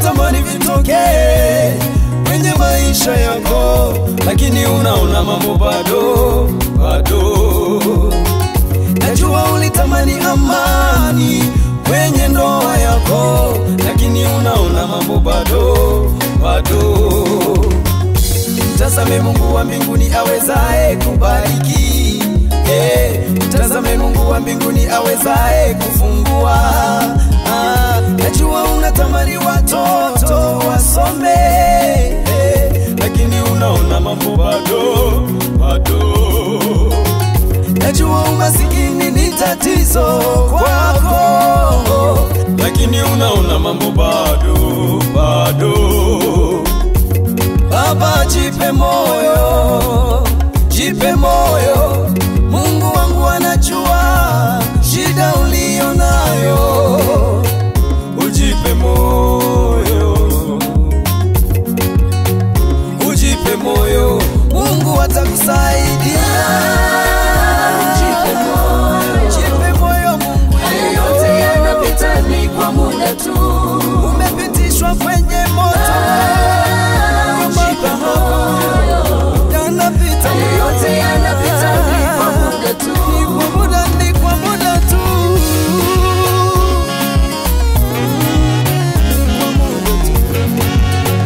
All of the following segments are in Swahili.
unatamani vitokee kwenye maisha yako, lakini unaona mambo bado bado. Najua ulitamani amani kwenye ndoa yako, lakini unaona mambo bado bado. Mtazame Mungu wa mbinguni awezaye kubariki. Eh, mtazame Mungu wa mbinguni awezaye kufungua. Ah, najua unatamani watoto wasome, eh, lakini unaona mambo bado bado. Najua umasikini ni tatizo kwako, lakini unaona mambo bado bado. Baba, jipe moyo, jipe moyo. Mungu wangu anajua shida uliyo nayo, ujipe moyo, ujipe moyo. Mungu atakusaidia. Jipe moyo, jipe moyo. Mungu Haya yote yanapita ni kwa muda tu. umepitishwa kwenye moto, Jipe moyo. yanapita Haya yote yanapita ni kwa muda tu. Ni kwa muda, ni kwa muda tu. Ni kwa muda tu.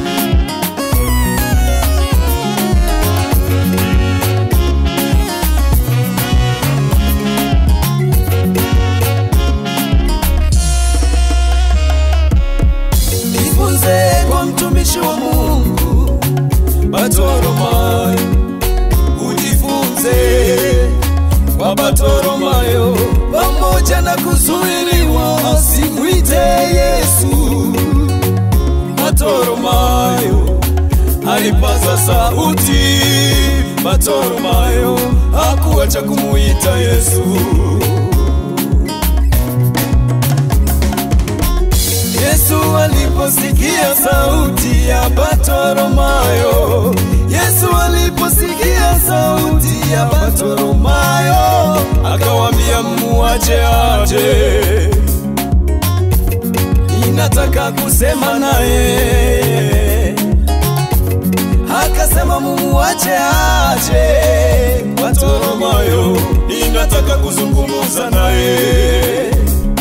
Jifunze kwa mtumishi wa Mungu Bartimayo, ujifunze kwa Bartimayo, pamoja na kuzuiliwa asimwite Yesu. Bartimayo alipaza sauti, Bartimayo hakuacha kumuita Yesu. Yesu aliposikia sauti ya Bartimayo, Yesu aliposikia sauti ya Bartimayo, akawambia muache aje, ninataka kusema naye. Akasema mumuache aje, Bartimayo, ninataka kuzungumza naye.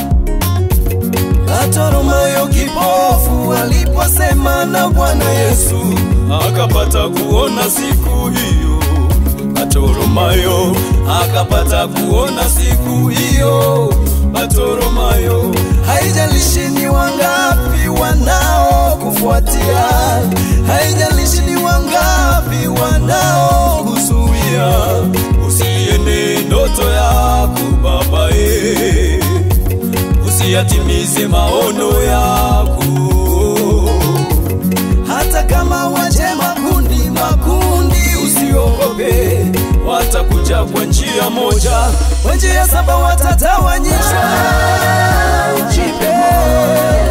Bartimayo kipofu aliposema na Bwana Yesu akapata kuona siku hiyo. Bartimayo akapata kuona siku hiyo. Bartimayo, haijalishi ni wangapi wanao kufuatia, haijalishi ni wangapi wanao kuzuia, usiende ndoto yako babae usiyatimize maono yako, hata kama waje makundi makundi, usiogope, watakuja kwa njia moja, kwa njia saba watatawanyishwa. Jipe moyo,